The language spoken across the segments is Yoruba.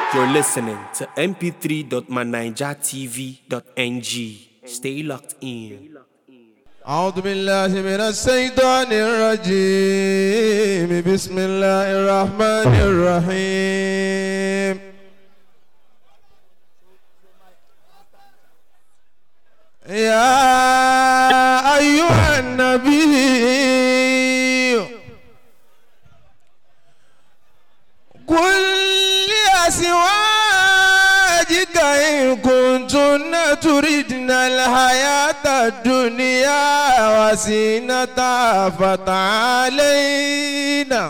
You're listening to mp3.manijatv.ng. Stay locked in. أعوذ بالله من الشيطان الرجيم بسم الله الرحمن الرحيم يا أيها النبي قل لأزواجك إن كنتن تردن الحياة الدنيا وزينتها فتعالينا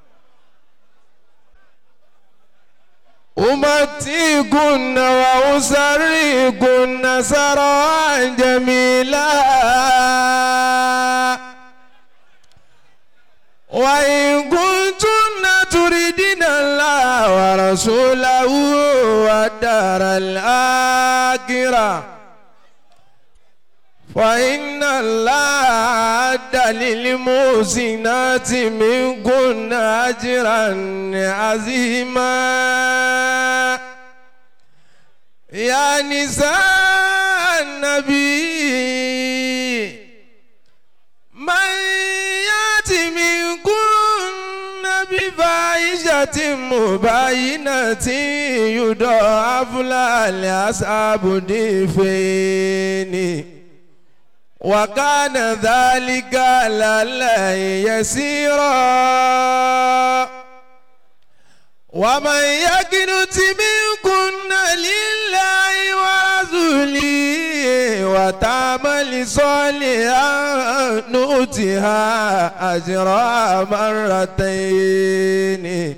أمتيكن وأسريكن سرعا جميلا وإن كنتن تريدن الله ورسوله والدار الآخرة فإن الله أعد للمحسنات منكن أجرا عظيما يا نساء النبي من يأتي منكن بفاحشة مبينة يضاعف لها العذاب ضعفين وكان ذلك على الله يسيرا ومن يقنت منكن لله ورسوله وتعمل صالحا نؤتها أجرها مرتين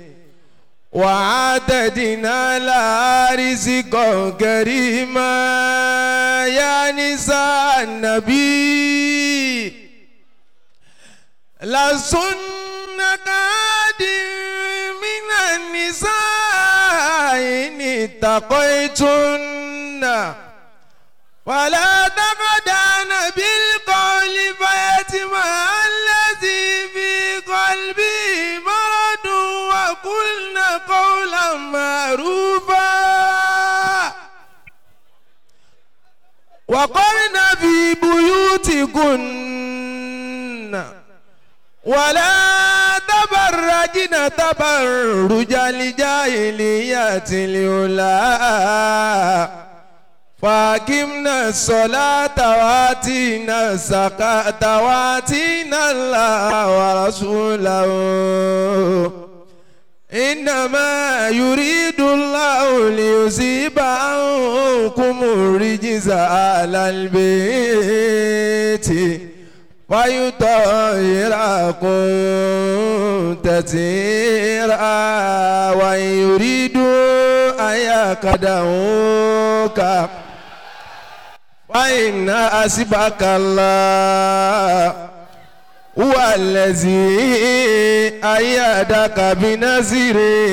وعددنا لها رزقا كريما يا نساء النبي لسن كاد من النساء إن اتقيتن ولا تخدعن بالقول فيتمع الذي في قلبه مرض وقلن قولا معروفا وقرن في بيوتكن ولا تبرجن تبرج الجاهلية الأولى فاقمنا الصلاة واتينا الزكاة واتينا الله ورسوله إنما يريد الله ليذيب عنكم الرجز على البيت ويطهركم تطهيرا وإن يريدوا أن يكدوك فإن حسبك الله هو الذي أيدك بنصره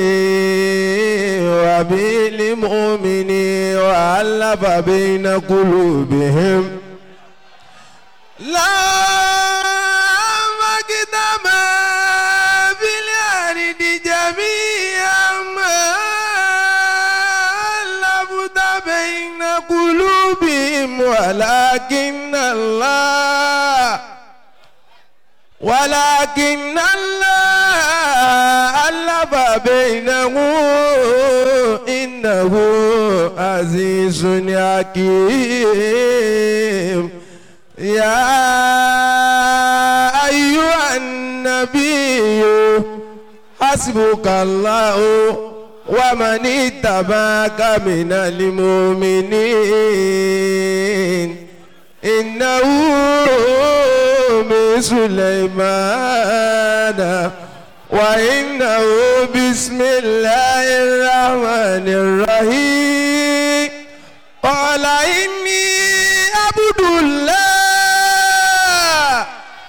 وبالمؤمنين وألف بين قلوبهم لا مقدم في الأرض جميعا ما ألفت بين قلوبهم ولكن الله ولكن الله ألف بينهم إنه عزيز حكيم يا أيها النبي حسبك الله ومن اتبعك من المؤمنين إنه من سليمان وإنه بسم الله الرحمن الرحيم قال إني عبد الله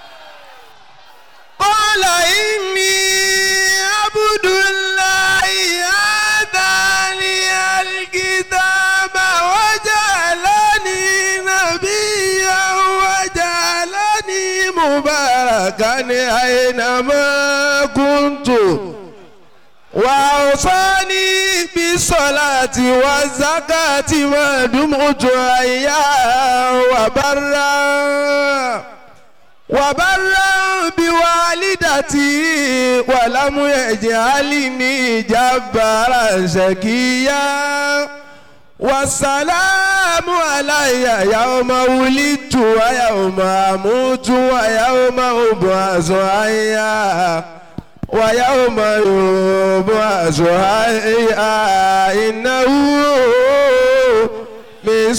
قال إني عبد الله آتاني الكتاب وجعلني نبيا وجعلني مباركا أينما كنت وأوصاني بالصلاة والزكاة ما دمت حيا وبرا وبرا بوالدتي ولم يجعلني جبارا شقيا والسلام علي يوم ولدت ويوم اموت ويوم ابعث حيا ويوم يبعث حيا انه من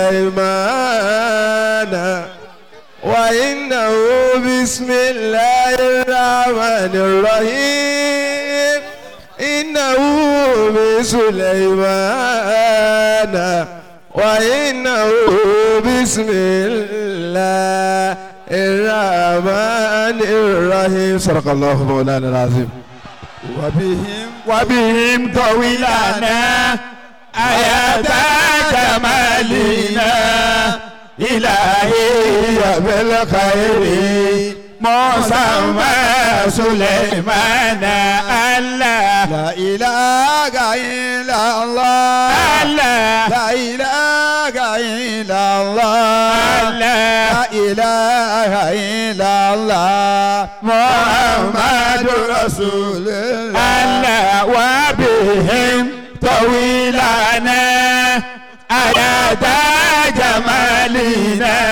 سليمان وإنه بسم الله الرحمن الرحيم إنه بسليمان وإنه بسم الله الرحمن الرحيم صدق الله مولانا العظيم وبهم وبهم طويلنا آيات جمالنا إلهي بالخير مسمى سليمان الله لا إله إلا الله الله لا إله إلا الله الله لا إله إلا الله محمد رسول الله الله وبهم طويلنا آيات جمالنا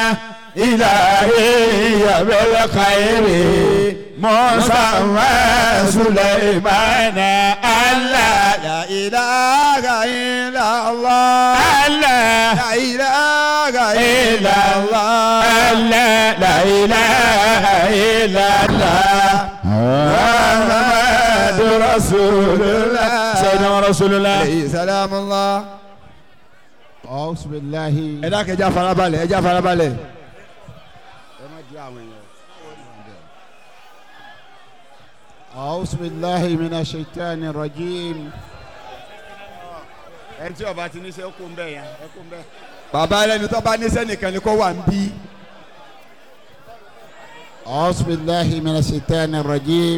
إلهي بالخير مسمى سليمان الله لا إله إلا الله الله لا إله إلا الله الله لا إله إلا الله محمد رسول الله سيدنا رسول الله عليه سلام الله أعوذ بالله ẹ dákẹ́ ẹja farabalẹ̀ ẹja farabalẹ̀. أعوذ بالله من الشيطان الرجيم. ẹni tí ọba ti ní sẹ́ kó ń bẹ̀ yẹn ẹ kó ń bẹ̀. bàbá ẹlẹ́ni tó bá ní sẹ́nìkan ni kó wà ń bí. أعوذ بالله من الشيطان الرجيم.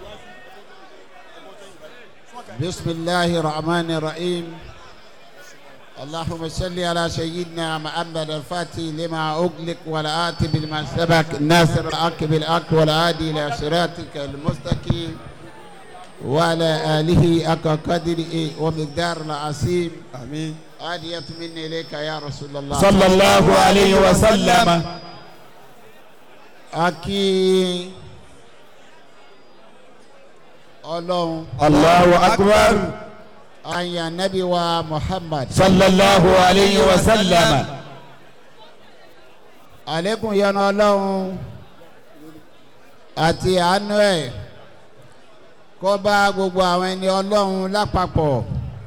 بسم الله الرحمن الرحيم. اللهم صل على سيدنا محمد الفاتح لما أغلق والآتي بالما سبق الناصر الحق بالحق والهادي إلى صراطك المستقيم وعلى آله حق قدره ومقدار العظيم آمين هدية مني إليك يا رسول الله صلى الله عليه وسلم أكي الله الله أكبر أي نبي ومحمد صلى الله عليه وسلم àlékún yẹnu ọlọ́run àti àánú ẹ̀ kó bá gbogbo àwọn ẹni ọlọ́run lápapọ̀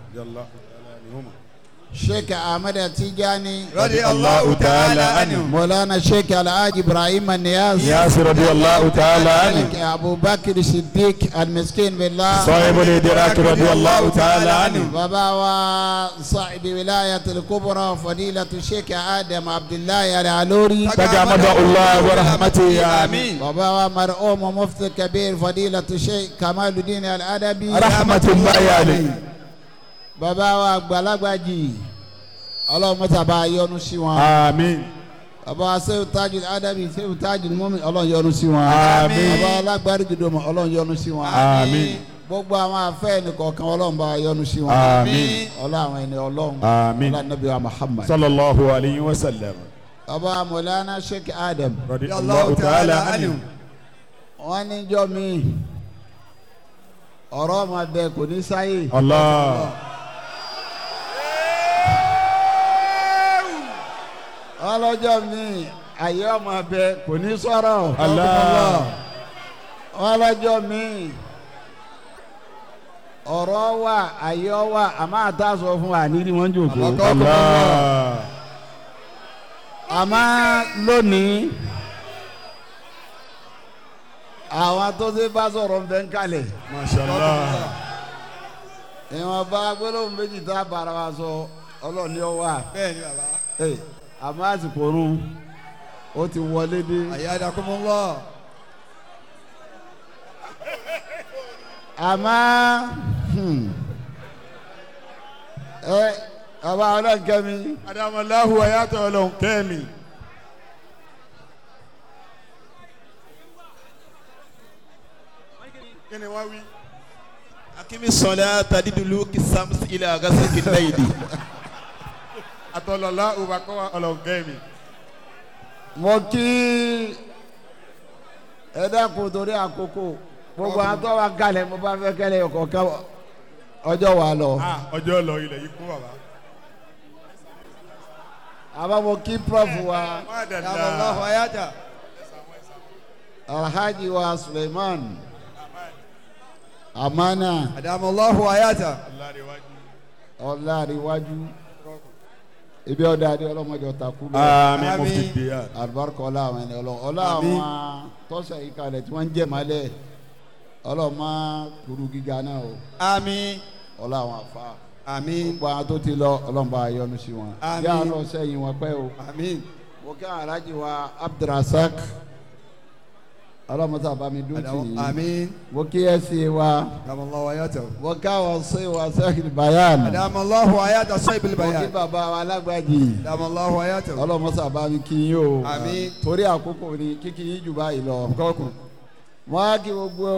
sheikh ahmed tijani الله تعالى عنه mọlana sheikh alhaji ibrahim niyaz ياسر رضي الله تعالى عنه sheikh abubakar siddiq almiskin billah صاحب الإدراك رضي الله تعالى عنه bàbá wa saahibi wilayatul kubra fadilatu sheikh adam abdullahi alalori تجمد الله ورحمته آمين bàbá wa mar'um mufti kabir fadilatu sheikh kamaluddin aladabi رحمة الله عليه bàbá wa àgbàlagbàjì ọlọ́run mọ́ta bá yọ́nú sí wọn آمين bàbá wa sẹ́wù tajul adabi sẹ́wù tajul mọ́mi ọlọ́run yọ́nú sí wọn Àmín. bàbá wa alágbárí jùdọ̀mọ̀ ọlọ́run yọ́nú sí wọn Àmín. gbogbo àwọn afẹ́ nìkọ̀ọ̀kan ọlọ́run bá yọ́nú sí wọn Àmín. ọlọ́run àwọn ẹni ọlọ́run Àmín. ọlọ́run nàbí wa muhammad صلى الله عليه وسلم bàbá wa mọ̀lánà sheikh adam رضي الله تعالى عنه wọ́n ní jọ́ mi ọ̀rọ̀ ọmọ bẹ kò ní sáyé الله ọlọ́jọ́ mi àyè ọmọ bẹ kò ní sọ̀rọ̀ Allah. ọlọ́jọ́ mi ọ̀rọ̀ wà àyè wà àmọ́ àtàsọ fún wa nídìí wọ́n jòkó الله àmọ́ lónìí àwọn tó ṣe bá sọ̀rọ̀ ń bẹ ń kalẹ̀ ما شاء الله ìwọ̀n bá gbólóhùn méjì tá a bára wa sọ ọlọ́ọ̀ni ọ wà bẹ́ẹ̀ni bàbá Ẹ, àmọ́ àsìkò rún ó ti wọlé dé. ayyadakumullah àmọ́ hmm, ẹ bàbá ọlọ́nkẹ́mi adamulahu ayatollah ọlọ́run kẹ́mi. kí ni wọ́n wí. akimi sọlá tadidulu kisams ilẹ̀ agasa kìlẹ̀yìdì. atọlọlá ubakọ ọlọ́run kẹ́mi. mo kí ẹ dákun torí àkókò gbogbo àtọ́ wa kalẹ̀ mo bá fẹ́ kẹ́lẹ́ ọkọ̀ ká ọjọ́ wa lọ. ah ọjọ́ lọ ilẹ̀ yìí kún bàbá. àbá mo kí prof wa Allahu ayata. alhaji wa suleiman amana Adamallahu ayata. ọ̀làríwájú ibi ọ̀dà adé ọlọ́mọdé ọ̀tàkù lọ. àmín Àmín. mufti diya. alibarika ọlá àwọn ẹni ọlọ ọlá àwọn tọ́sẹ̀ yìí kalẹ̀ tí wọ́n ń jẹ́ malẹ̀ ọlọ́mọ kuru gíga náà o Àmín. ọlá àwọn afa Àmín. gbogbo àwọn tó ti lọ ọlọ́mọba ayọ́nu sí wọn Àmín. yà á lọ sẹ́yìn wọn pẹ́ o Àmín. mo kí àwọn alájí wa abdulrasaq ọlọ́mọta bami dùn tì í Àmín. mo kí ẹ sí wa Adamallahu ayata. mo ká wọn sí wa sẹ́kìlì bayan Adamallahu ayata sọ́yìnbìlì mo kí bayan. bàbá wa alágbàjì Adamallahu ayata. ọlọ́mọta bami kí yín o Àmín. torí àkókò ni kíkí yín jù báyìí lọ. Kọ́kùn. wọ́n á kí gbogbo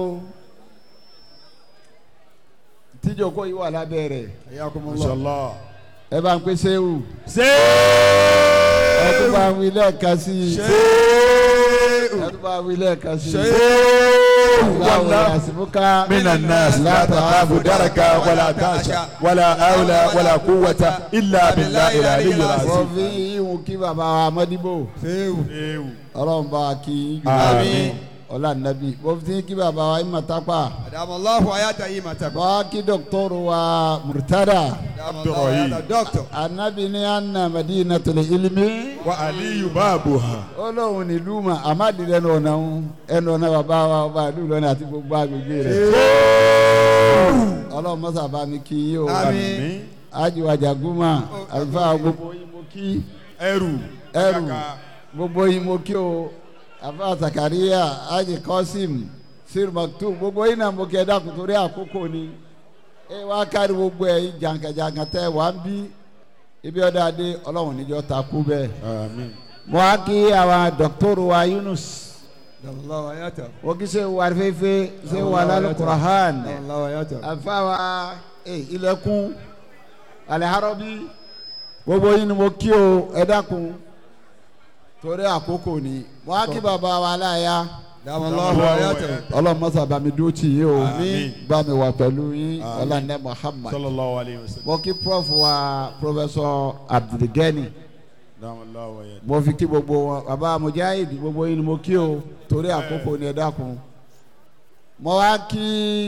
tíjoko yìí wà lábẹ́ rẹ̀ Ayakumullah. inshallah. ẹ bá ń pè séwù ṣé. ẹ tún bá ń wí lẹ́ẹ̀kan sí i Ṣé. ẹ tún bá ń wí lẹ́ẹ̀kan sí i Ṣé. láwọn àsìmúká من الناس لا تخاف دركا ولا تخشى ولا حول ولا قوة إلا بالله العلي wọ́n العظيم fi ìhùn kí bàbá wa mọ́díbò Ṣéwù. Ewu. ọlọ́run bá a kí í jù Àmín. ọlá nàbí wọ́n fi kí bàbá wa ìmọ̀ tápà Adamallahu ayata yìí ma takọ. wọ́n á kí dọ́kítọ́rù wa murtada Adamallahu ayata dọ́kítọ̀. anabi ní anna madinatul ilmi. وعلي بابها ọlọ́run nílùú mà àmàdì lẹ́nu ọ̀nà ń ẹnu ọ̀nà bàbá wa ọba ìlú lọ́nà àti gbogbo agbègbè rẹ̀ ọlọ́run mọ́sá bá mi kí yín o Àmín. ajiwa jaguma àlùfáà gbogbo yín mo kí ẹrù. ẹrù gbogbo yín mo kí o àfáà Zakaria aji Qasim sir maktum gbogbo yín náà mo kí ẹ dákun torí àkókò ni ẹ wá kárí gbogbo ẹ yín jàǹkàjàǹkà tẹ wà ń bí ibi ọ̀dà adé ọlọ́run níjọ́ ta kú bẹ́ẹ̀ àmín. mo á kí àwọn dọ́kítọ́rù wa Yunus Adamallahu ayata. o kì í ṣe wà fẹ́fẹ́ ṣe wà lálẹ́ kurahan Adamallahu ayata. àfàwà ilẹ̀kùn aliharabi gbogbo yín ni mo kí o ẹ dákun torí àkókò ni mo á kí bàbá wa aláya Adamallahu ayata. ọlọ́mọsà bá mi dúró tì yín o Àmín. bá mi wà pẹ̀lú yín Àmín. ọlọ́nẹ́ Muhammad sallallahu alayhi wa sallam. mo kí prof wa professor abdulgani Damallahu wa yad. mo fi kí gbogbo wọn bàbá mujahid gbogbo yín ni mo kí o torí àkókò ni ẹ dákun mo wá kí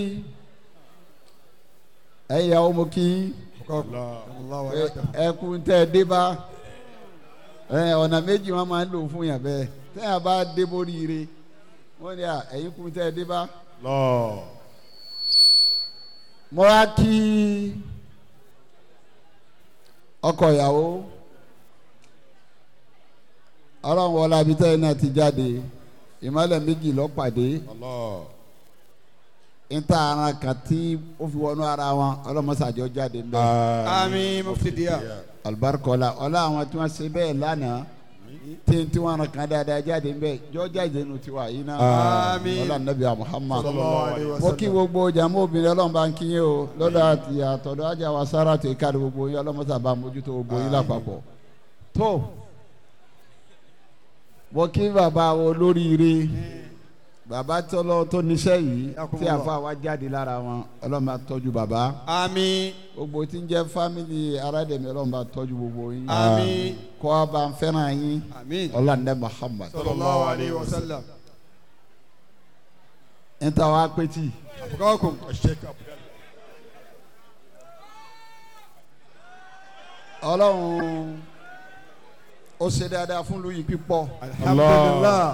ẹ̀yin ìyàwó mo kí Allah. Adamallahu ayata. ẹkún tẹ ẹ dé bá ẹ ọ̀nà méjì wọn máa ń lò fún yàn bẹ́ẹ̀ tẹ́yà bá dé borí ire wọ́n ní à ẹ̀yin kún tẹ ẹ dé bá Allah. mo wá kí ọkọ ìyàwó ọlọ́run wọlé abitẹ́ náà ti jáde ìmọ̀lẹ̀ méjì lọ́pàdé Allah. níta ara kan tí ó fi wọnú ara wọn ọlọ́mọsàjọ́ jáde ń bẹ́ẹ̀. Àmín mufti diya. alibarikọla ọlá àwọn tí wọn ṣe bẹ́ẹ̀ lánàá tí tí wọn kàn dáadáa jáde nbẹ jọjá ìdẹnu tiwa yìí náà Àmín. ọlá nàbí muhammad Sallallahu alayhi wa mo kí gbogbo jàmú obìnrin ọlọ́run bá ń kí yín o lọ́dọ̀ àti àtọ̀dọ̀ ajá wa sára tó kárí gbogbo yín ọlọ́mọsà bá mójútó gbogbo yín lápapọ̀ tó mo kí bàbá wo lóríire bàbá tọ́lọ́ tó níṣẹ́ yìí tí àfa wa jáde lára wọn ọlọ́run bá tọ́jú bàbá Àmín. gbogbo tí ń jẹ́ fámìlì aládẹ̀mí ọlọ́run bá tọ́jú gbogbo yín Àmín. kọ́ a bá ń fẹ́ràn yín Àmín. ọlọ́ndẹ́ muhammad Sallallahu alayhi wa sallam. ń ta wá pétì Kọ́kùn. Sheikh Abdul. ọlọ́run ó ṣe dáadáa fún lóyún pípọ̀ Alhamdulillah.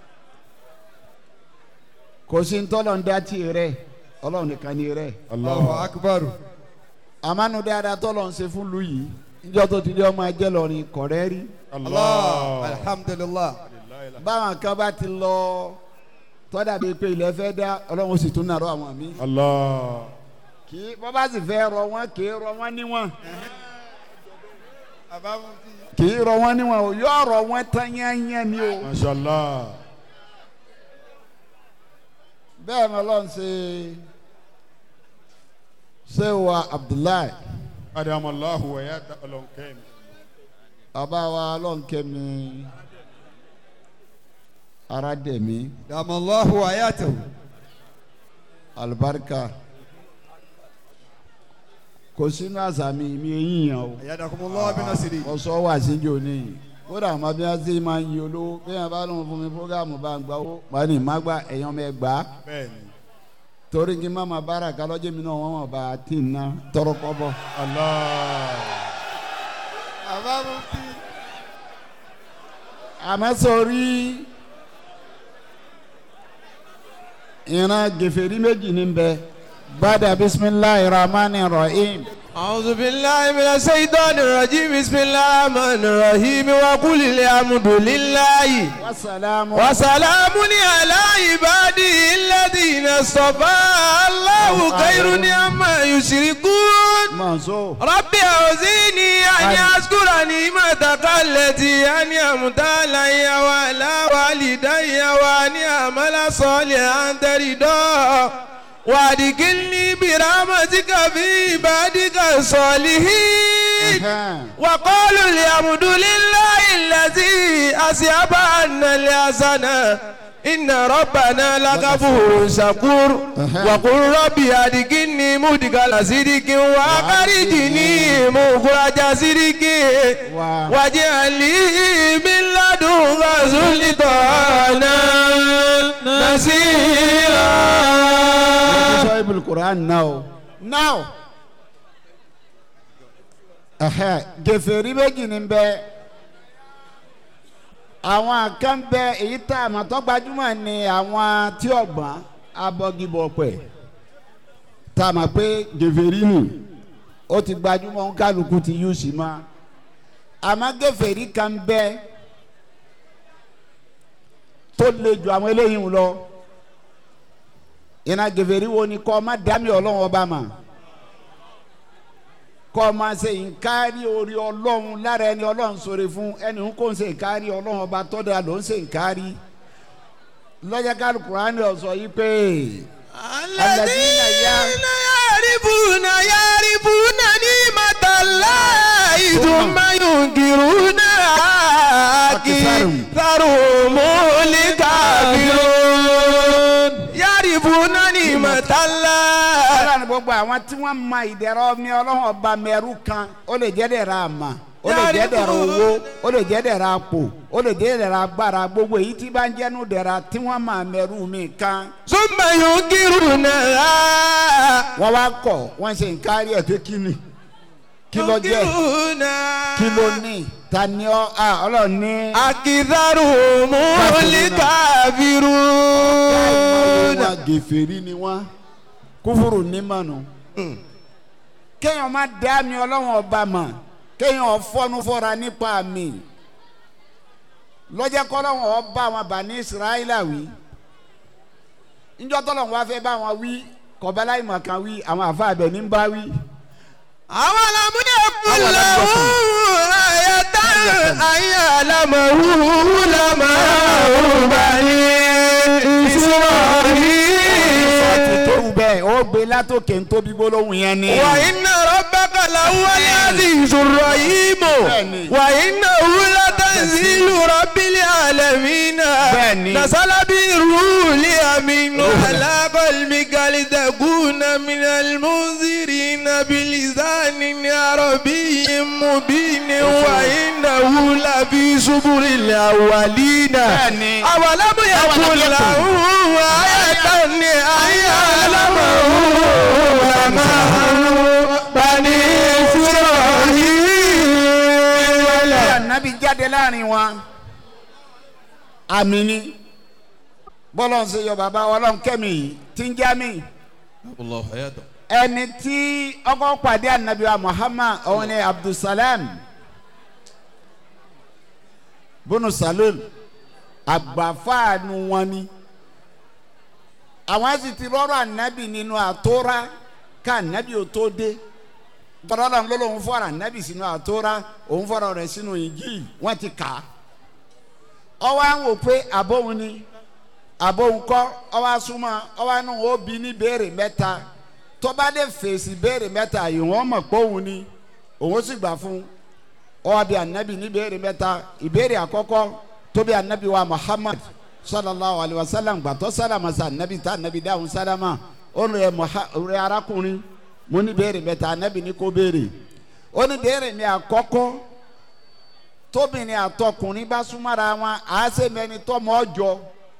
kò sí ntọ́lọ̀ ń dá tì rẹ̀ ọlọ́run nìkan ni rẹ̀ Allahu Allah. akbar. àmánu dáadáa tọ́lọ̀ ń ṣe fún lóyún níjọ́ tó ti di ọmọ ẹjẹ́ lọ́rin kọ̀rẹ́ rí Allah. Alhamdulillah. báwọn kan bá ti lọ tọ́dà bíi pé ilẹ̀ fẹ́ dá ọlọ́run ó sì tún nàró àwọn míì Allah. kì í bọ́ bá sì fẹ́ rọ wọ́n kì í rọ wọ́n níwọ̀n bàbá mufti. kì í rọ wọ́n níwọ̀n o yóò rọ wọ́n tán yányán ni o. mashallah bẹ́ẹ̀ ni ọlọ́run ṣe ṣé wa abdullahi adamallahu wa yata ọlọ́nkẹ́mi ọba wa ọlọ́run kẹ́mi aradẹ̀mí dàmọ́láhu ayátò. alibarika kò sínú àṣà mi mi eyín yàn o. ayadakumullahu bin nasiri. mo sọ wá síjó ní kódà àwọn bí wọ́n ti máa ń yin olówó bí wọ́n bá lóun fún mi fúgàmù bá ń gbà ó wọ́n ní má gbà ẹ̀yàn mẹ́ gbà á bẹ́ẹ̀ni torí kí n má ma bára kálọ́jẹ́ mi náà wọ́n mọ̀ bá a ti ń ná tọrọ kọ́ bọ̀. allah bàbá mufti. àmọ́ sọ̀rí ìran gèfèrí méjì ní bẹ bàdà bisimilahi rahmani rahim. أعوذ بالله من الشيطان الرجيم بسم الله الرحمن الرحيم وقل الحمد لله wasalaamu. وسلام على عباده الذين اصطفى الله خير عما يشركون mọ̀nsó. رب أوزيني أن أشكر نعمتك التي أنعمت علي وعلى والدي وأن أعمل صالحا ترضاه وأدخلني برحمتك في عبادك الصالحين وقالوا الحمد لله الذي أذهب عنا الحزن إن ربنا لغفور شكور وقل ربي أدخلني مدخل صدق وأخرجني مخرج صدق واجعل لي من لدنك سلطانا نصيرا sọ ibùdó quran now now ẹhẹ gèfèrí méjì ní bẹ àwọn kan bẹ èyí tá a mọ̀ tó gbajúmọ̀ ni àwọn tí ọ̀gbọ́n abọ́gibọ̀pẹ̀ tá a mọ̀ pé gèfèrí nù ó ti gbajúmọ̀ ń kálukú ti yú sí ma àmọ́ gèfèrí kan bẹ tó le ju àwọn eléyìí lọ iná gèfèrí wo ni kọ́ ma dami ọlọ́run ọba ma kọ́ ma ṣe nkárí orí ọlọ́run lára ẹni ọlọ́run sọ̀rọ̀ fún ẹni ń kó ń ṣe nkárí ọlọ́run ọba tọ́da ló ń ṣe nkárí lọ́jà kálí kurani ọ̀sọ̀ yìí pé الذين يعرفون يعرفون نعمة الله ثم ينكرونها أكثرهم الكافرون يعرفون نعمة الله ọlọ́run gbogbo àwọn tí wọ́n ma ìdẹ̀rọ mi ọlọ́run ọba mẹ́rù kan ó lè jẹ́ dẹ̀ra àmà ó lè jẹ́ dẹ̀ra owó ó lè jẹ́ dẹ̀ra àpò ó lè jẹ́ dẹ̀ra agbára gbogbo èyí tí bá ń jẹ́nu dẹ̀ra tí wọ́n ma mẹ́rù mi kan ثم ينكرونها wọ́n wá kọ̀ wọ́n ṣe nkárí ẹ̀ pé kí ni kí ló jẹ́ ينكرونها kí ló ní ta ni ọ a ọlọ́run ní. أكثرهم الكافرون wọn gèfèrí ni wọn kúfúrú ní mọ̀nù. kéèyàn má dá mi ọlọ́run ọba mọ̀ kéèyàn fọ́nú fọ́ra nípa mi lọ́jọ́ kọ́lọ́run ọba wọn bà ní israẹla wí njọ́ tọ́lọ́run wá fẹ́ bá wọn wí kọ̀bálá ìmọ̀ kan wí àwọn àfa abẹ ní bá wí. àwọn alamúdé kúlẹ̀ ayẹta ayé alamọ̀wú lamọ̀wú bani ti israẹli. tó wù bẹ́ẹ̀ ó gbé látòkè ń tóbi gbólóhùn yẹn ni. wà iná rọ́bàkà làwọn yàtì ìṣòro yìí mọ̀ Bẹ́ẹ̀ni. wà iná wúlá tanzilu rọ́bìlì àlẹ́mínà Bẹ́ẹ̀ni. nasalabi rúùlì àmínú alákọ̀lmi kàlítàkùnà minal munzirina bilisani arabiyin mubini wà iná wúlá fi suburi làwàlínà. Bẹ́ẹ̀ni. awalamu yakula ayatan ni ayalamu lama bani israhil. anabi jáde láàrin wọn àmì ni bọ́lọ̀ ń ṣe yọ bàbá ọlọ́run kẹ́mi yìí tí ń já mi Allah hayata. ẹni tí ọkọ̀ pàdé anabi wa muhammad òun ni abdulsalam bunu salul àgbàfáànù wọn ni àwọn sì ti rọrọ anabi nínú àtúrà ká anabi ò tó dé tọ́lọ́lọ́ ló lóun fọ́ra anabi sínú àtọ́ra òun fọ́ra rẹ̀ sínú Injil wọ́n ti kà á ọwọ́ à ń wò pé àbóhun ni àbóhun kọ́ ọwọ́ asúmọ́ ọwọ́ àánú ó bí ní béèrè mẹ́ta tó bá dé fèsì béèrè mẹ́ta yìí wọ́n mọ̀ pé òun ni òun sì gbà fún ọwọ́ bí anabi ní béèrè mẹ́ta ìbéèrè àkọ́kọ́ tó bí anabi wa Muhammad sallallahu alayhi wa sallam gbàtọ́ sálámà sa anabi tá anabi dáhùn sálámà ó rẹ Muha rẹ arákùnrin mo ní béèrè mẹ́ta anabi ní kó béèrè ó ní béèrè mi àkọ́kọ́ tóbìnrin àtọkùnrin bá súnmọ́ra wọn àásè mẹ́ni tọ́mọ ọjọ́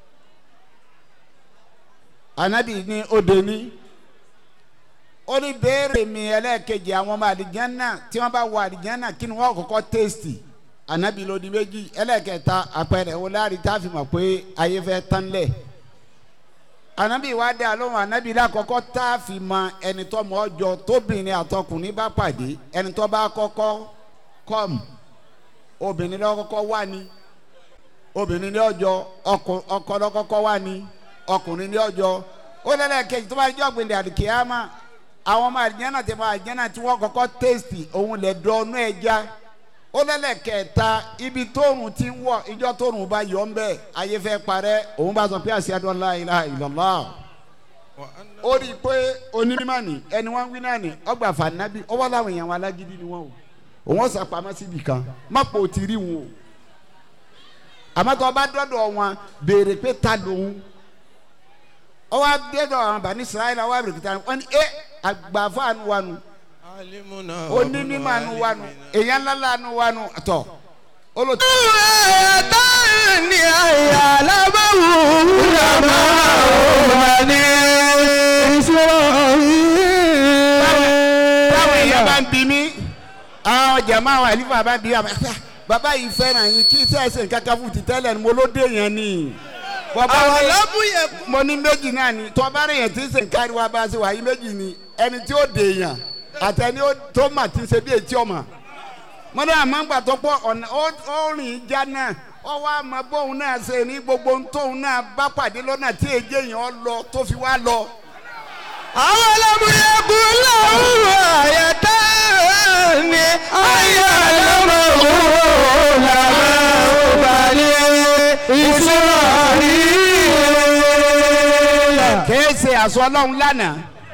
anabi ní òde ní ó ní béèrè mi ẹlẹ́ẹ̀kejì àwọn ọmọ àlìjánná tí wọ́n bá wọ àlìjánná kí ni wọ́n kọ́kọ́ tẹ́sítì anabi ló di méjì ẹlẹ́ẹ̀kẹta àpẹẹrẹ wo láàrin tá a fi mọ̀ pé ayé fẹ́ tán lẹ̀ anabi wa dé alóhùn anabi lákọ́kọ́ tá a fi mọ ẹni tó mọ ọjọ́ tóbìnrin àtọkùnrin bá pàdé ẹni tó bá kọ́kọ́ kọ́m obìnrin lọ́kọ́kọ́ wá ní obìnrin ní ọjọ́ ọkọ lọ́kọ́kọ́ wá ní ọkùnrin ní ọjọ́ ó lẹ́lẹ́kejì tó bá jọ́ gbìndé àdìkíyàmá àwọn ọmọ àdìjánà tẹ̀ mọ́ àdìjánà tí wọ́n kọ́kọ́ tẹ́sítì òun lẹ̀ dọ́nú ẹja ó lẹ́lẹ́kẹ̀ẹ́ta ibi tóorùn ti ń wọ̀ ìjọ tóorùn bá yọ ń bẹ̀ ayé fẹ́ parẹ́ òun bá sọ pé ashhadu an la ilaha illallah ó rí i pé onímọ̀ ni ẹni wọ́n ń wí náà ni ọgbà fànábì ọwọ́ làwọn èèyàn wọn alágídí ni wọ́n o òun ọ̀sà pamọ́ síbi kan má pò tí rí wọn o àmọ́ tó o bá dọ́dọ̀ wọn béèrè pé ta lòun ọwọ́ adédọ̀ àwọn bani israẹli ọwọ́ abirikita wọn ni ẹ àgbàfọ́ àánú wa nù onímọ̀ àánú wa nù èèyàn ńlá àánú wa nù tọ̀ olùtọ́. ni àyà lábàwò wúlàmà òwà ní Ísírẹ́lì. táwọn èèyàn bá ń bi mí àwọn jàmá àwọn àlífà bá ń bi àmọ́ bàbá yìí fẹ́ràn yín kí sẹ́ẹ̀sì kankan fún ti tẹ́lẹ̀ ni mo ló dé yẹn ni. bọ́bá àwọn rẹ̀ lábúyẹ mo ní méjì náà ni tọ́ba rẹ̀ yẹn ti ń sè kárí wa bá a ṣe wà yí méjì ni ẹni tí ó dè yàn àtẹni ó- tó mà ti ṣe bí etí ọmọ. mo ní àmọ́ gbà tó pọ̀ ọ̀nà ó ó rìn já náà ó wá mọ bóun náà ṣe ní gbogbo ohun tóun náà bá pàdé lọ́nà tí èjì èèyàn lọ tó fi wá lọ. àwọn ọlọ́múyẹ kú lọ́wọ́ àyẹ̀tá ni àyà lábàwò wúlàmà òwà ní Ísírẹ́lì. kìí ṣe àṣọ ọlọ́run lánàá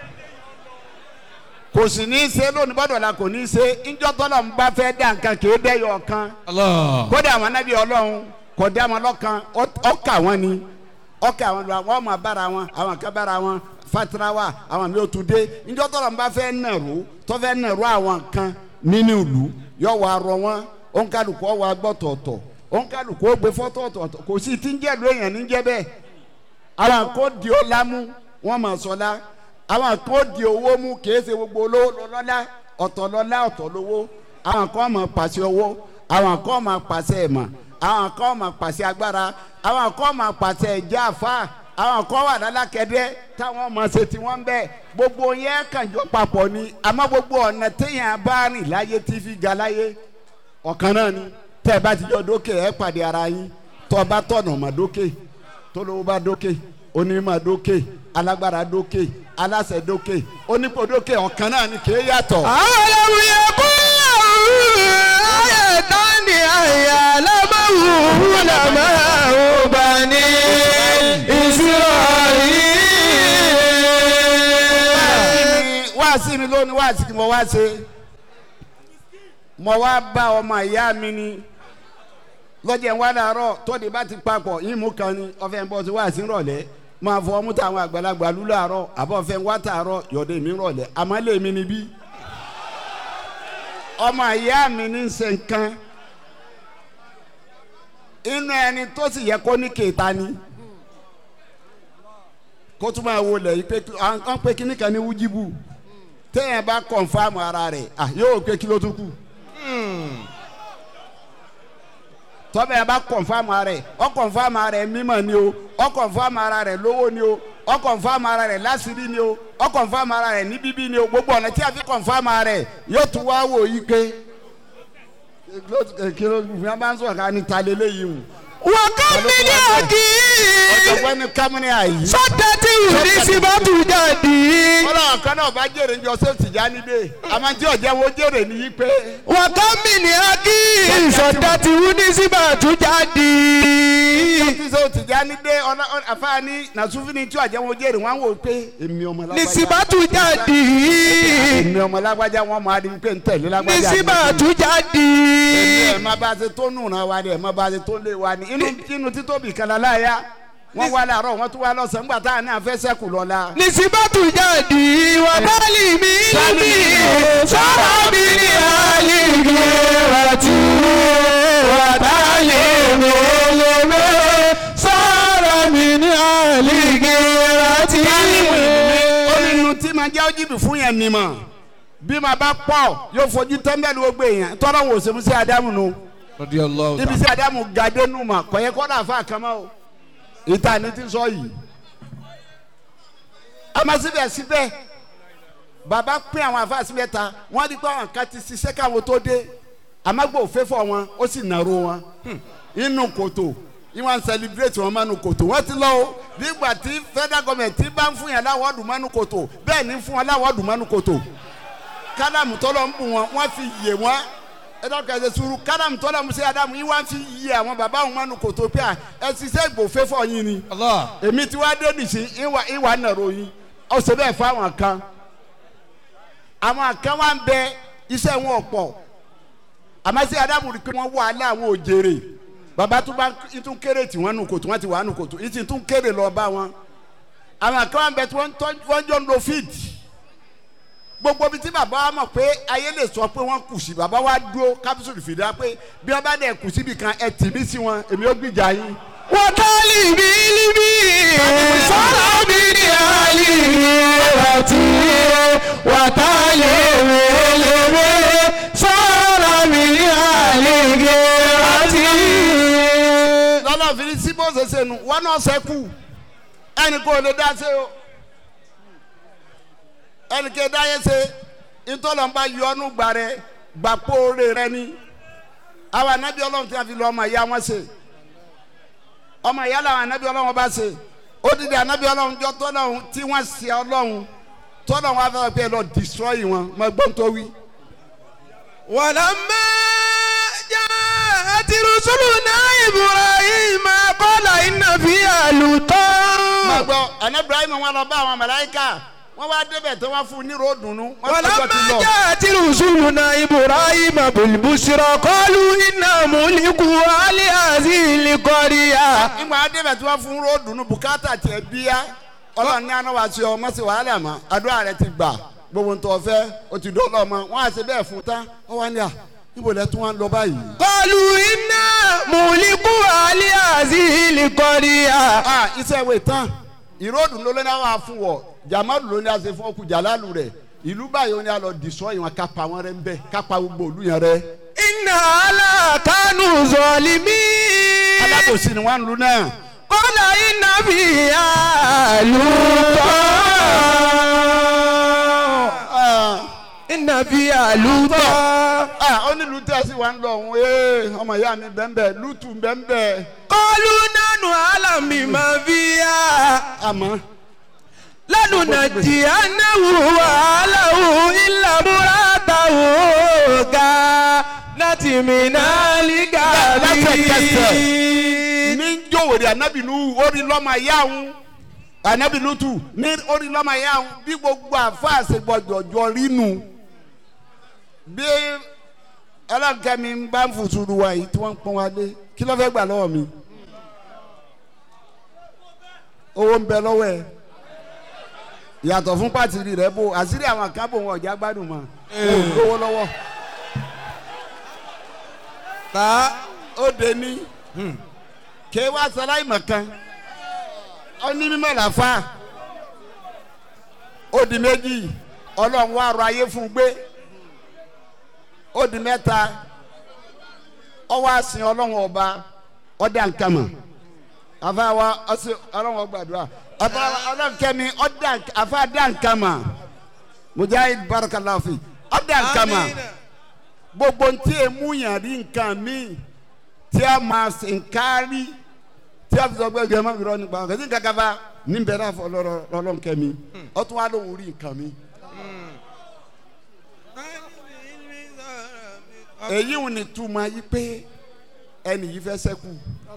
kò sì ní í ṣe lónìí bọ́dọ̀ la kò ní í ṣe ńjọ́ tọ́lọ̀ ń bá fẹ́ dá nǹkan kìí dẹ́yọ̀ kan kódà àwọn anábì ọlọ́run kò dá wọn lọ́kan ọ- ọkà wọn ni ọkà wọn lọ àwọn ọmọ bára wọn àwọn kan bára wọn fatirawa àwọn mi ò tún dé ńjọ́ tọ́lọ̀ ń bá fẹ́ nàró tó fẹ́ nàró àwọn kan nínú ìlú yọ wà rọ wọn ònkálùkù ọwọ́ agbọ́tọ̀ọ̀tọ̀ ònkálùkù ó gbé fọ́tọ̀ ọ̀tọ̀ọ̀tọ̀ kò sí ti ń jẹ́ ìlú èèyàn ní jẹ́ bẹ́ẹ̀ àwọn kò di ó lámú wọn mà sọlá àwọn kò di owó mú kìí ṣe gbogbo olówó lọ́lá ọ̀tọ̀ lọ́lá ọ̀tọ̀ lówó àwọn kan máa pàṣẹ owó àwọn kan máa pàṣẹ ẹ̀mọ̀ àwọn kan máa pàṣẹ agbára àwọn kan máa pàṣẹ ẹ̀já àfa àwọn kan wà lálákẹ́dẹ́ táwọn máa ṣe tí wọ́n ń bẹ̀ gbogbo yẹn kànjọ papọ̀ ni àmọ́ gbogbo ọ̀nà téèyàn bá rìn láyé tí fi ga láyé ọ̀kan náà ni tẹ́ ẹ bá ti jọ dókè ẹ pàdé ara yín tọ́ ọ bá tọ̀nà mọ́ dókè tólówó bá dókè onímọ̀ dókè alágbára dókè aláṣẹ dókè onípò dókè ọ̀kan náà ni kìí yàtọ̀. àwọn ọlọ́múyẹ kú lọ́wọ́ àyẹ̀tá ni àyà lábàwò wúlàmà òwà ní Ísírẹ́lì. wáàsí mi lónìí wáàsí kí mo wá ṣe mo wá bá ọmọ ìyá mi ni lọ́jọ́ ìwà dàrọ́ tóde bá ti papọ̀ yín mú kan ni ọ̀fẹ́ ń bọ́ sí wáàsí rọ̀lẹ́ máa fọ ọmú táwọn àgbàlagbà lù láàárọ̀ àbọ̀ fẹ́ ń wá tààrọ̀ yọ̀dẹ̀ mi rọ̀lẹ́ àmọ́ lè mi níbí ọmọ ìyá mi ní ṣe nǹkan inú ẹni tó sì yẹ kó ní kéta ni kó tún máa wọlé yìí pé wọ́n pe kíní kan ní wújíbù téèyàn bá kọ̀nfàmù ara rẹ̀ ah yóò pé kí ló tún kù tọ́bẹ̀ yẹn bá kọ̀nfàmù ara rẹ̀ ọ kọ̀nfàmù ara rẹ̀ mímọ̀ ni o ọ kọ̀nfàmù ara rẹ̀ lówó ni o ọ kọ̀nfàmù ara rẹ̀ lásìrí ni o ọ kọ̀nfàmù ara rẹ̀ ní bíbí ni o gbogbo ọ̀nà tí a fi kọ̀nfàmù ara rẹ̀ yóò tún wá wò yí pé kí ló fi wọn bá ń sọ̀rọ̀ ká ní ta lélẹ́yìí o وكم من حكيم ọ̀jọ̀gbọ́n ní kámúní àyí. صدت نسبة جدي ọlọ́run kan náà bá jèrè ní ọsẹ tìjà níbẹ̀ àmọ́ tí ọ̀jẹ̀ wo jèrè ní yí pé وكم من حكيم صدت نسبة جدي tí sọ tìjà níbẹ̀ àfáàní nàṣúfìní tí ọ̀jẹ̀ wo jèrè wọ́n wò pé èmi ọmọ lágbájá نسبة جدي èmi ọmọ lágbájá wọn máa di pé ń tẹ̀lé lágbájá نسبة èmi جدي ẹ̀ má bá a ṣe tó nùnà wa ni ẹ̀ má bá a ṣe tó lé wa ni inú inú títóbi kan láyà wọ́n wá láàárọ̀ wọ́n tún wá lọ́sàn-án nígbà tá à ní àfẹ́sẹ́kù lọ́la. nisibatu jadi wa bali mi libi sara mi ni aligi rati wa bali mi libi sara mi ni aligi rati. ó ní inú tí máa jẹ́ ojúbì fún yẹn ni mọ̀ bí màá bá pọ̀ yóò fojú tẹ́ḿbẹ́lú gbogbo èèyàn tọ́lọ́ wò sẹ́mu sí adamu nu ibi sí adamu gàdé nu mà kọ̀yẹ́ kọ́dà fún àkàmọ́ o ìta ni ti sọ yìí àmọ́ síbẹ̀síbẹ̀ bàbá pín àwọn àfa síbẹ̀ ta wọ́n di pé àwọn kan ti ṣiṣẹ́ káwọn tó dé àmàgbò òféfọ́ wọn ó sì nàró wọn inú kòtò ìwọ̀n celebrate wọn mọ́nu kòtò wọ́n ti lọ o nígbà tí federal government ti bá ń fún yàn láwọ́ọ̀dù mọ́nu kòtò bẹ́ẹ̀ ni ń fún wọn láwọ́ọ̀dù mọ́nu kòtò kádàmù tọ́lọ̀ ń bù wọn wọ́n fi yè wọ́n ẹ̀dá kẹsẹ̀ sùúrù kádàmù tọ́lọ̀ ń sẹ́ adamu yìí wọ́n fi yè àwọn bàbá wọn mọ́nu kòtò pé à ẹ ṣiṣẹ́ ìgbòféfọ́ yín ni èmi tí wàá dé nìsí ìwà ìwà nàró yín ọ̀sẹ̀ bẹ́ẹ̀ fáwọn kan àwọn kan wá ń bẹ iṣẹ́ wọn ọ̀pọ̀ àmọ́ sí adamu rí i pé wọ́n wọ alẹ́ àwọn òjèrè bàbá tó bá ń tún kéré tí wọ́n nu kòtò wọ́n ti wà nu kòtò ìtì tún kéré lọ bá wọn àwọn kan wá ń bẹ tí wọ́n tọ́- wọ́n jọ ń lo fíìdì gbogbo bí tí bàbá wa mọ̀ pé ayé lè sọ pé wọ́n kù sí bàbá wa dúró kápsùlù fìdá pé bí wọ́n bá dẹ̀ kù síbi kan ẹ tì mí sí wọn èmi ó gbìjà yín. wa bali mi libi sara mi ni aligi rati wa bali mi libi sara mi ni aligi rati. lọ́nà fi sí bó ṣe ṣe nu wọ́n náà ṣẹ́kù ẹnì kò lè dá ṣe o ẹnì kò dá yẹ ṣe ìtọ́lọ́mọba yọ ọ́nù gbà rẹ gbà póore rẹ ni àwọn anabi ọlọ́run tí a fi lọ ọmọ ìyá wọn ṣe ọmọ ìyá làwọn anabi ọlọ́run bá ṣe ó dìde anabi ọlọ́run jọ tọ́lọ́run tí wọ́n ṣe ọlọ́run tọ́lọ́run wá fẹ́ pé ẹ lọ destroy wọn mọ gbọ́n tó wí. ولما جاءت رسلنا إبراهيم قال إن فيها máa لوطا gbọ́ ẹ̀nà ibrahim wọn lọ bá àwọn màláíkà wọ́n wá débẹ̀ tí wọ́n fún un ní ròdùnú wọ́n tọ́jọ́ ti ولما lọ. جاءت رسلنا إبراهيم بالبشرى قالوا إنا مهلكوا أهل هذه القرية nígbà wọn débẹ̀ tí wọ́n fún un ròdùnú bùkátà tiẹ̀ bíyá ọlọ́run ní àná wá sí ọ mọ́ sí wàhálà mọ́ àdúrà rẹ ti gbà gbogbo ń tọ́ fẹ́ o ti dọ́lọ́ ọmọ wọn á ṣe bẹ́ẹ̀ fún tán ó wá ní à níbo lẹ tún wá ń lọ báyìí. قالوا إنا مهلكوا أهل هذه القرية a iṣẹ́ ìwé tán ìròdùn ló lé ní àwọn afúnwọ̀ jamalu ló ní àṣẹ fún ọkùn jàlálù rẹ̀ ìlú báyìí ó ní àlọ́ dìsọ́ ìwọ̀n kápá wọn rẹ̀ ń bẹ̀ kápá gbogbo òlu yẹn rẹ̀. إن هؤلاء كانوا ظالمين alábòsí ni wọ́n ń lu náà. قال إن فيها لوطا إن فيها لوطا ó ní lu tẹ́sí wa ń lọ òun ee ọmọ ìyá mi bẹ́ẹ̀ lùtù bẹ́ẹ̀ قالوا نحن أعلم بما فيها àmọ́ لننجينه وأهله إلا امرأته كانت من الغابرين ní jòwèrè anabi nu orí lọ́mọ ìyá òun anabi lutu ní orí lọ́mọ ìyá òun bí gbogbo àfa àṣegbọ̀jọ̀jọ̀ rínu bí ọlọ́nkẹ́mi ń bá ń fùsùrù wa yìí tí wọ́n ń pọ́n wa lé kí ló fẹ́ gbà lọ́wọ́ mi owó ń bẹ lọ́wọ́ ẹ̀ yàtọ̀ fún pàtìrì rẹ̀ bò àṣírí àwọn kan bò wọn ọ̀já gbádùn mọ́ wọn ò lówó lọ́wọ́ ta ó de ní ké wá sọlá ìmọ̀ kan ó ní mímọ̀ làfà ó di méjì ọlọ́run wá rọ ayé fún un gbé ó di mẹ́ta ó wá sin ọlọ́run ọba ọdẹ ànkàmà àfa wa ọsẹ ọlọ́run ọgbàdúrà àfa ọlọ́run kẹ́mi ọdẹ àfa dẹ ànkàmà mujahid barakalafi ọdẹ ànkàmà gbogbo ntí emu yàn rí nǹkan míì tí a máa ṣe nkárí tí a fi sọ pé ẹgbẹ́ máa fi rọ nípa ọ̀kẹ́ sí kankan bá ní bẹ́ẹ̀ náà fọ lọ́lọ́nkẹ́ mi ó tún wá lóhùn rí nǹkan mi. èyí ò ní túmọ̀ yí pé ẹnì yìí fẹ́ sẹ́kù.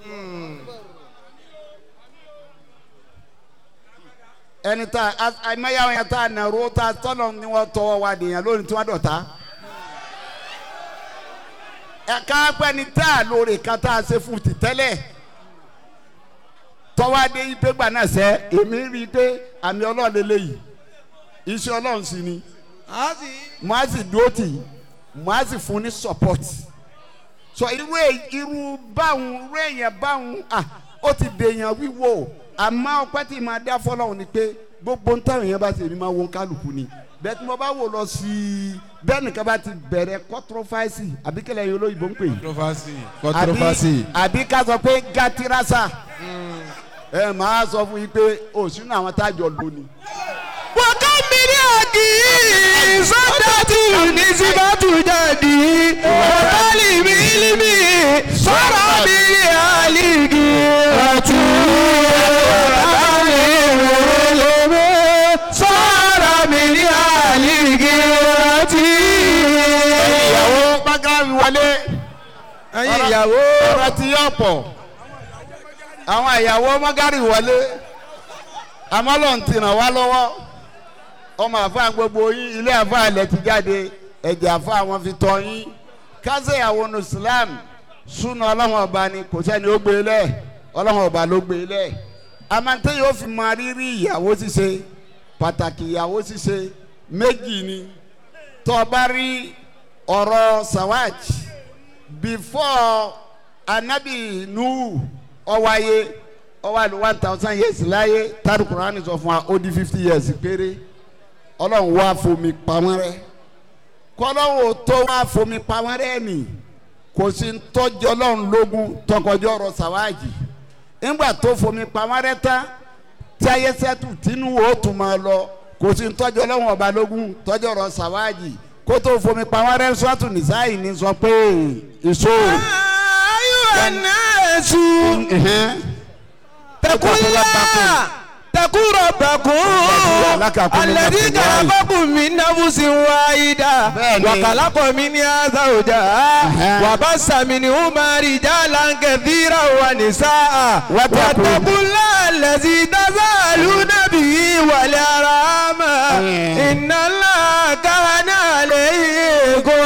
ẹni tá àmẹ́yàwó yẹn tá nàró tá tọ́nà ni wọ́n tọwọ́ wa dèèyàn lónìí tí wọ́n dọ̀ta. ẹ̀ka pẹ́ni tá a lóore kan tá a ṣe fún ti tẹ́lẹ̀ tọ́wádé ipe gbà náà sẹ́ èmi rí i pé àmì ọlọ́run lélẹ́yìí iṣẹ́ ọlọ́run sì ni mo á sì dúró tì í mo á sì fún ní support so irú èyí irú báwọn irú èèyàn báwọn ah ó ti dèèyàn wíwò àmọ́ ọpẹ́ tí màá dá fọlọ́run ni pé gbogbo ń táwọn èèyàn bá ti èmi máa wo kálukú ni bẹ́ẹ̀ tí mo bá wò lọ sí i bẹ́ẹ̀ nìkan bá ti bẹ̀rẹ̀ controversy àbí kílẹ̀ yìí olóyìnbó ń pè é controversy. àbí àbí ká sọ pé gàtírásà ẹ máa sọ fún yín pé òsínú àwọn tájọ lónìí. wọ́kọ́ mi ní àkì sọ́dọ̀tì ní síbátù jáde ọ̀tọ́lì mi límì sọ̀rọ̀ mi ní àlìkì ọ̀tún ọ̀tọ́lì mi límì sọ̀rọ̀ mi ní àlìkì ọ̀tún. ìyàwó bákàrí wọlé ẹ̀yin ìyàwó ọ̀rọ̀ ti yọ̀ pọ̀ àwọn ìyàwó mọ́gàrí wọlé àmọ́ lọ́n ti ràn wá lọ́wọ́ ọmọ àfa gbogbo yín ilé àfa ilẹ̀ ti jáde ẹ̀jẹ̀ àfa wọn fi tọ́ yín kásẹ̀ ìyàwó ní Islam súnà ọlọ́run ọba ni kò sẹ́ni ó gbé lẹ̀ ọlọ́run ọba ló gbé lẹ̀ amantẹ́ yóò fi máa rírí ìyàwó ṣíṣe pàtàkì ìyàwó ṣíṣe méjì ni tó o bá rí ọ̀rọ̀ sawaj before anabi nuhu ọwáyé ọwáyé one thousand years láyé tari Kùránì sọ fún wa ó di fifty years péré ọlọ́run wá fomi pamọ́ rẹ́ kọ́lọ́run tó wá fomi pamọ́ rẹ́ nì kò sí tọ́jú ọlọ́run lógún tọkọjọ́ ọ̀rọ̀ sàwájì nígbà tó fomi pamọ́ rẹ́ tán tí ayé sẹ́tù tínú ó tún máa lọ kò sí tọ́jú ọlọ́run ọba lógún tọ́jú ọ̀rọ̀ sàwájì kó tó fomi pamọ́ rẹ́ sọ́tù nìsáyì ní sọ pé èso. ayọ̀ nẹ́ẹ̀sù tẹkúlá tẹkúrọ̀ bẹ̀kún alẹ́dí kàlábọ̀kùn mi náfùsì wáyídà Bẹ́ẹ̀ni. wàkàlákọ̀ mi ní àzàwòjà wàbásàmì ní umari jàlá kẹfìrà wà ní sáà Wàtàkùn. wàtàkùlá lẹ́sí dásáàlú nàbí wàlẹ̀ aráàmà ìnáńlá kàánà lẹ́yìn kò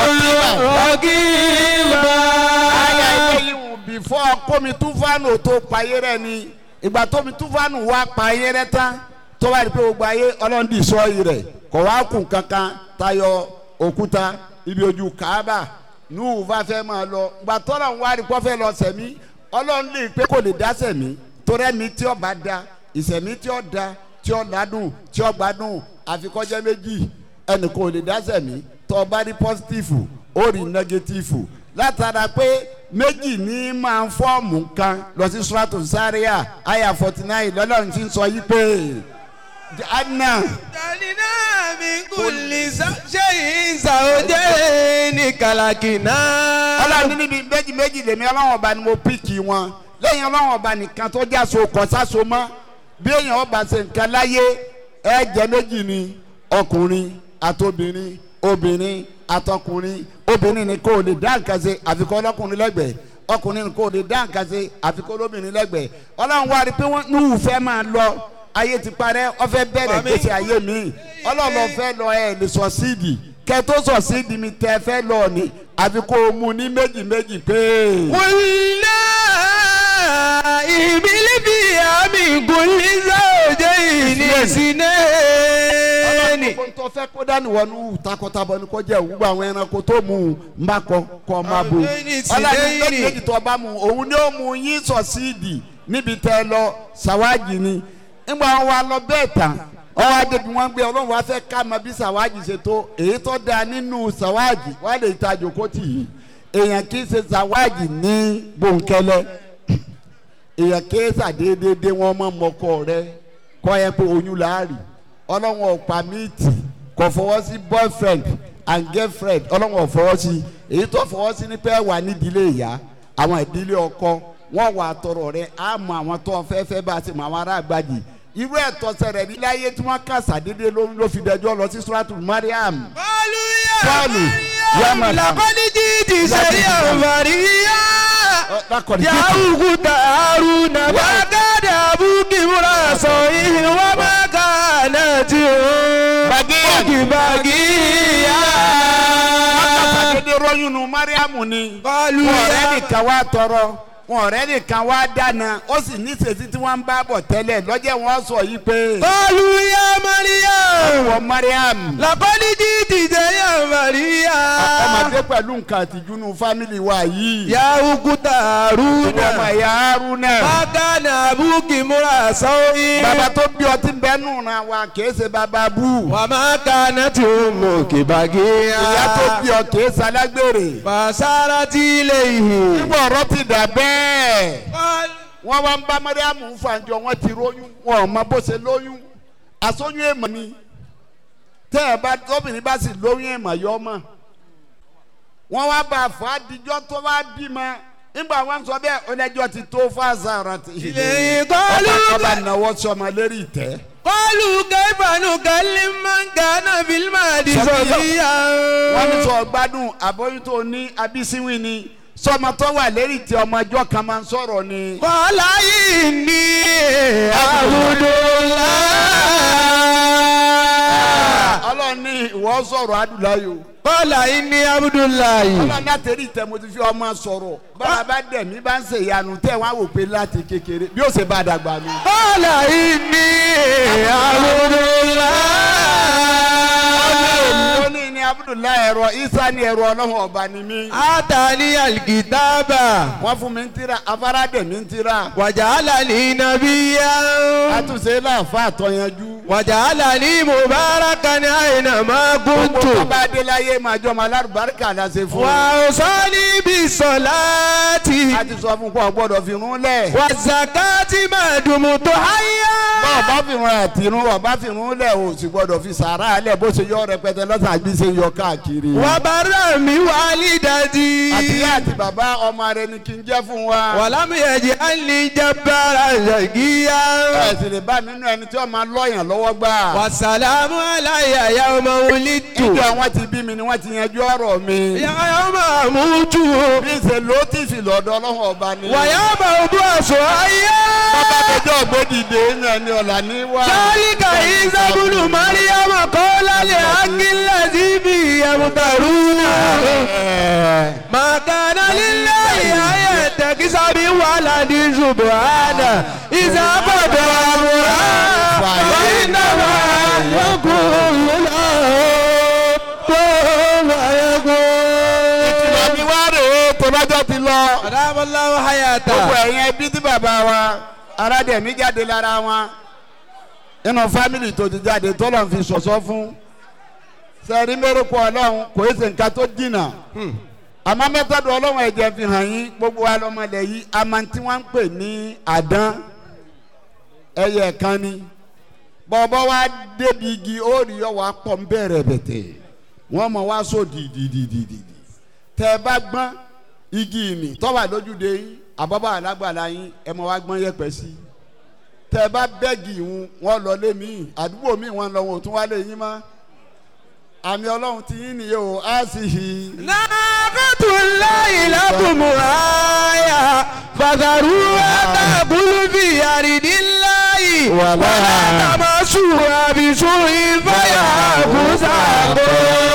rọ́gìbà. ayé ayé yìí before kómi túfánù tó payé rẹ ni ìgbà tómi túfánù wá payé rẹ tán tó bá rí pé gbogbo ayé ọlọ́ndì sọ́ọ̀yì rẹ̀ kò wá kùn kankan tayọ òkúta ibi ojú kaaba nùhù bá fẹ́ máa lọ ìgbà tọ́lọ̀ ń wá rí kó fẹ́ lọ sẹ̀mí ọlọ́run lè pé kò lè dá sẹ̀mí torí ẹ̀mí tí ó bá da ìsẹ̀mí tí ó da tí ó ládùn tí ó gbádùn àfikọ́jẹ́ méjì ẹnì kò lè dá sẹ̀mí tó o bá rí pọ́sítífù ó rí nẹ́gẹ́tífù látara pé méjì ní máa ń fọ́ọ̀mù kan lọ sí suratu Zaria aya forty nine lọ́lọ́run ti ń sọ yí pé anna Dalina min kulli shay'in zawjayn kalakina. ọlọ́run níbi méjì méjì lèmi ọlọ́run ọba ni mo píkì wọn lẹ́yìn ọlọ́run ọba nìkan tó já so kọ́ sáso mọ́ bí èèyàn ọba ṣe nǹkan láyé ẹ jẹ́ méjì ni ọkùnrin àtobìnrin obìnrin àtọkùnrin obìnrin ni kò lè dá nǹkan ṣe àfikún ọlọ́kùnrin lẹ́gbẹ̀ẹ́ ọkùnrin ni kò lè dá nǹkan ṣe àfikún olóbìnrin lẹ́gbẹ̀ẹ́ ọlọ́run wá rí i pé wọ́n ní ìwúfẹ́ máa lọ ayé ti parẹ́ ọfẹ́ bẹ̀rẹ̀ gbèsè ayé mi ọlọ́run lọ fẹ́ lọ ẹ̀ lè sọ síìdì kẹ́ tó sọ síìdì mi tẹ́ fẹ́ lọ ni àfikún mu ní méjì méjì pé. Wùlá ìbílí bí àmì kulli zawjayn ìsìnẹ́ẹ̀nì. ọlọ́run tó fẹ́ kó dání wọnú takọtabo ni kò jẹ́ òwúgbọ́ àwọn ẹranko tó mú un mbà kọ kọ́ máa bo ọlọ́run méjì méjì tó bá mu òun ni ó mu yín sọ síìdì níbi tẹ́ ẹ lọ sàwájì ni ńgbà wọn wá lọ bẹ́ẹ̀ tán ọwọ́ adébí wọn gbé ọlọ́run wá fẹ́ ká mọ bí sàwájì ṣe tó èyí tó da nínú sàwájì wà lè ta jòkó tì í èèyàn kì í ṣe sàwájì ní bòńkẹ́lẹ́ èèyàn kì í ṣàdédédé wọn mọ mọkọ rẹ kọ́ ẹ pé oyún láàrì ọlọ́run ọ̀pá míìtì kò fọwọ́ sí boyfriend and girlfriend ọlọ́run ọ̀fọwọ́ sí èyí tó fọwọ́ sí ní pé wà nídìílé ìyá àwọn ìdílé ọkọ wọn wà tọrọ rẹ á mọ àwọn tó fẹ́ fẹ́ bá a ti mọ àwọn ará àgbàjì irú ẹ̀tọ́ sẹ̀rẹ̀ nílé ayé tí wọ́n kà sàdédé ló ló fi dẹjọ́ lọ sí suratu mariam قالوا يا قالوا يا مريم مريم. لقد جئت شيئا فريا lákọ̀ọ́dí يا أخت هارون ما كان أبوك امرأ سوء وما كانت أمك بغيا sàdédé rọ́yún nu mariam ni قالوا wọn ọ̀rẹ́ يا nìkan wá tọrọ wọn ọ̀rẹ́ nìkan wá dáná ó sì ní ìṣesí tí wọ́n ń bá bọ̀ tẹ́lẹ̀ lọ́jọ́ wọn sọ yìí pé قالوا يا مريم wọ mariam لقد جئت شيئا فريا ọmọdé pẹ̀lú nǹkan àtijú nu fámìlì wa yìí يا أخت هارون ọmọ ẹ̀yà haruna ما كان أبوك امرأ سوء bàbá tó bí ọtí bẹ́ẹ̀ ra wa kìí ṣe bàbá bú وما كانت أمك بغيا ìyá tó bí ọ kìí ṣe alágbèrè فسارت إليه nígbà ọ̀rọ̀ ti dà bẹ́ẹ̀ قال wọ́n wá ń bá mariam fàǹjọ wọ́n ti róyún wọn ò mọ bó ṣe lóyún àsóyún èèmọ̀ ni tẹ́ ẹ bá tóbìnrin bá sì lóyún èèmọ̀ yọ ọmọ wọ́n wá bá a fọ́ adijọ́ tó wá bímọ nígbà wọn sọ bẹ́ẹ̀ ọlẹ́jọ́ ti tó fáṣà ti إليه قالوا ọba náwó sọmọ lérí ìtẹ́ قالوا كيف نكلم من كان في المهد صبيا wọ́n ní sọ gbádùn àbóyún tó ní abísíwìn ni sọmọ tó wà lérí ìtẹ́ ọmọ ẹjọ́ kan máa ń sọ̀rọ̀ ni. قال إني عبد الله ọlọ́run ní ìwọ sọ̀rọ̀ adúláyò قال إني عبد الله ọlọ́run náà tẹ̀lé ìtẹ́ mo ti fi ọmọ sọ̀rọ̀ báwa bá dẹ̀ mí bá ń ṣe ìyanu tẹ̀ wọ́n á wò pé láti kékeré bí ó ṣe bá dàgbà nù. قال إني عبد الله ó ní ní abudulayi ẹ̀rọ isa ní ẹ̀rọ ọlọ́run ọba ni mí. آتاني الكتاب wọ́n fún mi ń tira afárá dẹ̀ mi ń tira. وجعلني نبيا àtúnṣe láàfà àtọ̀yanjú. وجعلني مباركا أينما gbogbo كنت tó bá dé láyé máa jọ ọmọ alárùbáríkà láṣẹ fún un. وأوصاني بالصلاة a ti sọ fún kó o gbọ́dọ̀ fi rún lẹ̀. والزكاة ما دمت حيا bọ́ọ̀ bá fi rún àtìrún ọ̀bá fi rún lẹ̀ o sì gbọ́dọ̀ fi sàrà lẹ̀ bó ṣe yọ rẹpẹtẹ lọ́sàn àbí ṣe yọ káàkiri. وبرا بوالدتي àti ìyá àti bàbá ọmọ rẹ ni kí n jẹ́ fún wa. ولم يجعلني جبارا شقيا ẹ sì lè bá nínú ẹni tí wọ́n máa lọ́yàn lọ́wọ́ gbà. والسلام علي يوم ولدت ìjọ wọn ti bí mi ni wọ́n ti yanjú ọ̀rọ̀ mi. يوم أموت bí ṣe ló ti fi lọ́dọ̀ ọlọ́run ọba ni. ويوم أبعث حيا bàbá àtẹjọ́ ògbódìdè náà ni ọ̀la ní wá. ذلك عيسى بن مريم قال لحق الذي به يمترون ما كان لله أن يتخذ من ولد سبحانه إذا قضى أمرا فإنما يقول له كن فيكون ìlànà wa rèé tó bájọ́ ti lọ. أدام الله gbogbo حياته ẹ̀yin ẹbí tí bàbá wa aládẹ̀mí jáde lára wọn nínú fámìlì tó ti jáde tó lọ́n fi sọ̀sọ́ fún sẹ́ẹ̀rí mẹ́rẹ̀kọ ọlọ́run kò é ṣe nǹkan tó dìnà àmọ́ mẹ́tọ́dọ̀ ọlọ́run ẹ̀jẹ̀ fi hàn yín gbogbo wa lọ́mọlẹ̀ yìí àmọ́ tí wọ́n ń pè ní àdán ẹyẹ kan ni bọ́ọ̀bọ́ wa débi igi ó rí ọ wá pọ̀ ń bẹ̀rẹ̀ bẹ̀tẹ̀ wọ́n mọ̀ wá sọ dìdìdìdìdì tẹ́ ẹ bá gbọ́n igi ìmì tọ́wà lójúde yín àbábà alágbàlá yín ẹ mọ̀ wá gbọ́n yẹpẹ̀ sí tẹ́ ẹ bá bẹ́ẹ̀gì ìhun wọ́n lọ lé mi àdúgbò mi wọ́n lọ wọn ò tún wá lé yín mọ́ àmì ọlọ́run ti yín nìyẹn o á sì hì í. ناقة الله لكم آية فذروها تأكل في أرض الله ولا تمسوها بسوء فيأخذكم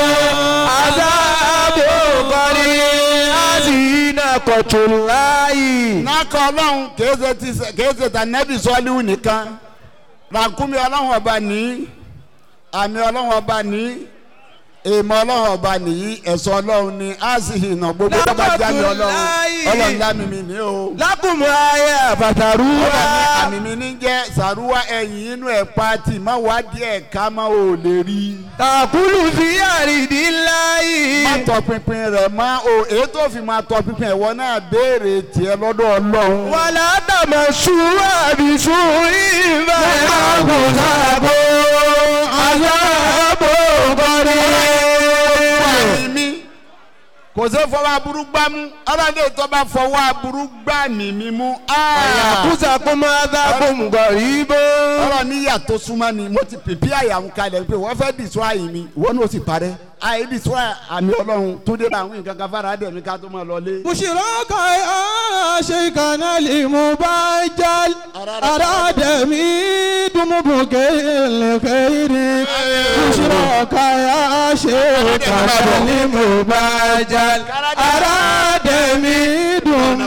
عذاب قريب هذه ناقة الله nákọ ọlọ́run kèése ti kèése ta nẹ́bí sọ́ọ́líwù nìkan ràkúnmí ọlọ́run ọba ní àmì ọlọ́run ọba ní èèmọ̀ ọlọ́run ọba nìyí ẹ̀sọ́ ọlọ́run ní á sì hìnà gbogbo tó bá jáde ọlọ́run ọlọ́run lámì mi ní o. لكم آية ọlọ́run ní فذروها àmì mi ní jẹ́ sàrúwá ẹ̀yìn inú ẹ̀ pati má wá díẹ̀ ká má ò lè rí. تأكل في أرض الله má tọpinpin rẹ̀ má o èyí tó fi máa tọpinpin ẹ̀wọ́ náà béèrè tiẹ̀ lọ́dọ̀ ọlọ́run. ولا تمسوها بسوء فيأخذكم عذاب قريب àmì mi kò sí fọwọ́ aburú gbá mú ọlọ́dẹ tó bá fọwọ́ aburú gbá mi mi mú. Ah! kúsà kó máa dá kó mú gọ̀ yíbó. ọ̀rọ̀ níyà tó súnmọ́ ni mo ti pèpè àyàwó kalẹ̀ pé wọ́n fẹ́ dìsọ́ àyè mi ìwọ náà ó sì parẹ́ àyè dìsọ́ àmì ọlọ́run tó dé bá àwọn nǹkan kan fara dẹ̀ mi ká tó máa lọ lé. بشراك يا شيخنا المبجل أراد ميدم الخير بشراك يا شيخنا المبجل أراد ميدم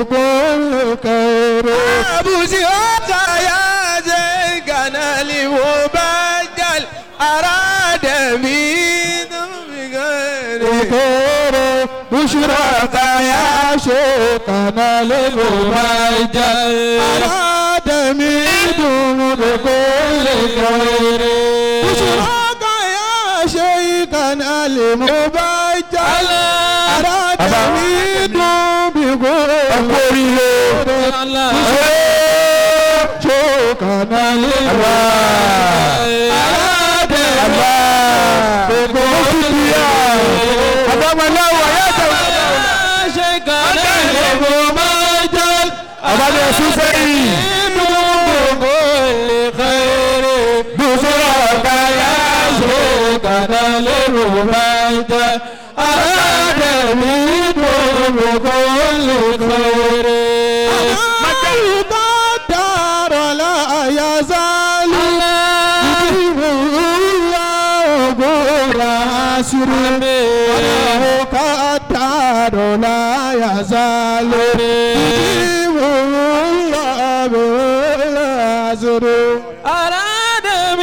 الخير بشراك يا شيخنا المبجل أراد ميدم الخير بشراك يا شيخنا المبجل أراد ميدم بكل خير بشراك يا شيخنا المبجل أراد ميدم بكل خير شيخنا المبجل أراد بكل خير أدام الله وياته شيخنا المبجل أراد يسوسي بكل خير بشراك يا شيخنا المبجل أراد منكم بكل خير قدر لا يزال وله قدر لا يزال الله بالعذر أراد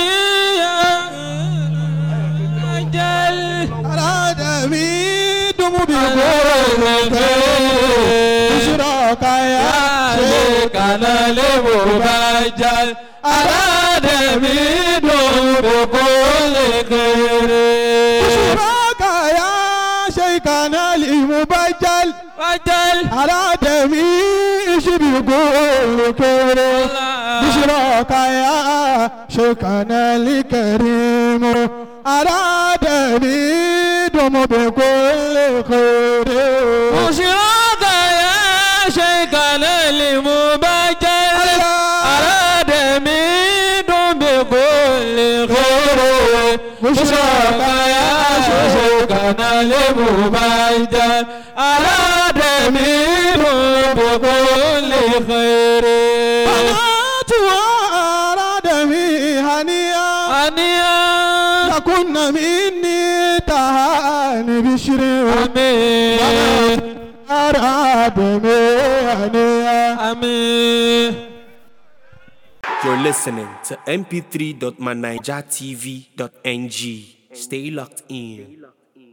أجل أراد ميدم بكل بشراك يا شيخنا المبجل أراد منه بكل خير بشراك يا شيخنا المبجل أجل أراد ميش بكل خير بشراك يا شيخنا الكريم أراد ميدم بكل خير بشراك يا شيخنا المبجل أراد منه بكل خير بشراك يا شيخنا المبجل أراد منه بكل خير بنات وأراد مي هنيئا أنيا لكن مني تهاني بشري آمين أراد مي هنيئا آمين You're listening to mp3.manijatv.ng. Stay locked in.